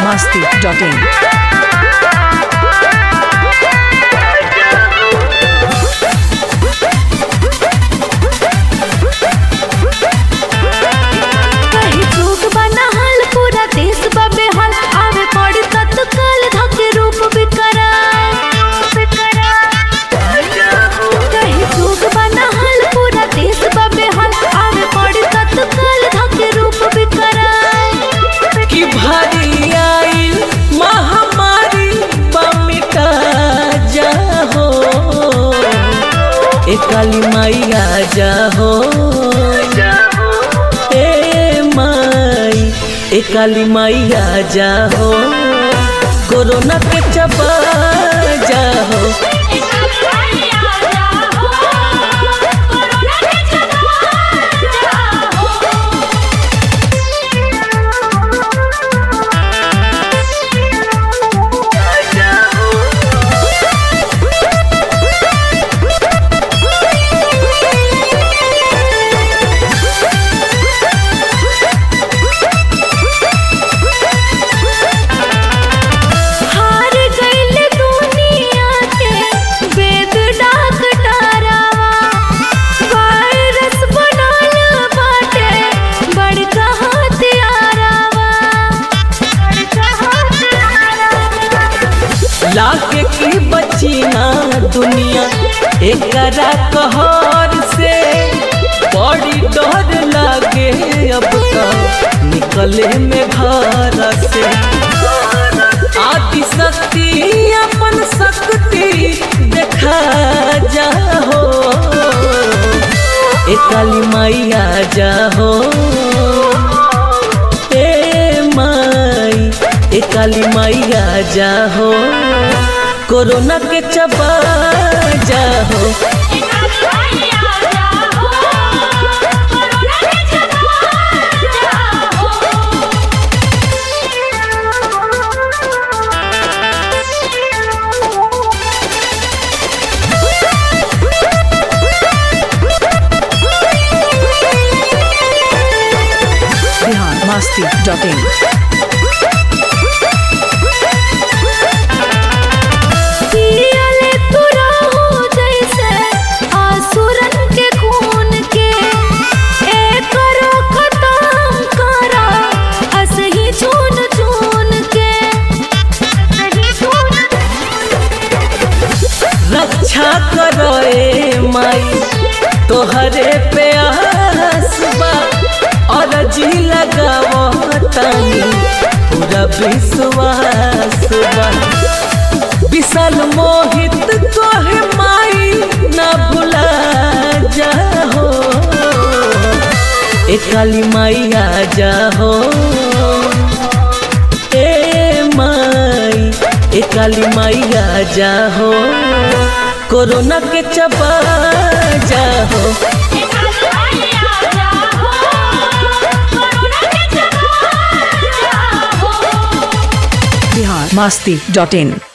masti.in. कहीं चूक बना हाल पूरा देश बा बेहाल आवे पड़ी तत्काल धके रूप विकराल कहीं चूक बना हाल पूरा देश बा बेहाल आवे पड़ी तत्काल धके रूप विकराल कि भारी आई महामारी बमिटा जाहो ए काली मैया जाहो ए माई ए काली मैया जाहो कोरोना के चबा जाहो हार गइल दुनिया के वेद डाक डरावा वायरस बनल बाटे बड़का हथियारावा बड़का हथियारावा लाके की बची ना दुनिया एकरा कहर से बड़ी डर लागे अब तो निकले में घर से आदि शक्ति अपन शक्ति देखा जाहो ए काली मैया जाहो ए माई ए काली मैया जाहो कोरोना के चबा जाहो Bihar masti.in. पियले तू रहो जैसे आसुरन के खून के ए करो खत्म करा असही चून चून के असही चून रक्षा करो ए माई तोहरे पे आसबा और जी लगावो तानी पूरा विश्वास बा विशाल मोहित तोहे माई ना भुला जाहो ए काली मैया जाहो ए माई ए काली मैया जाहो कोरोना के चबा जाहो Bihar masti.in.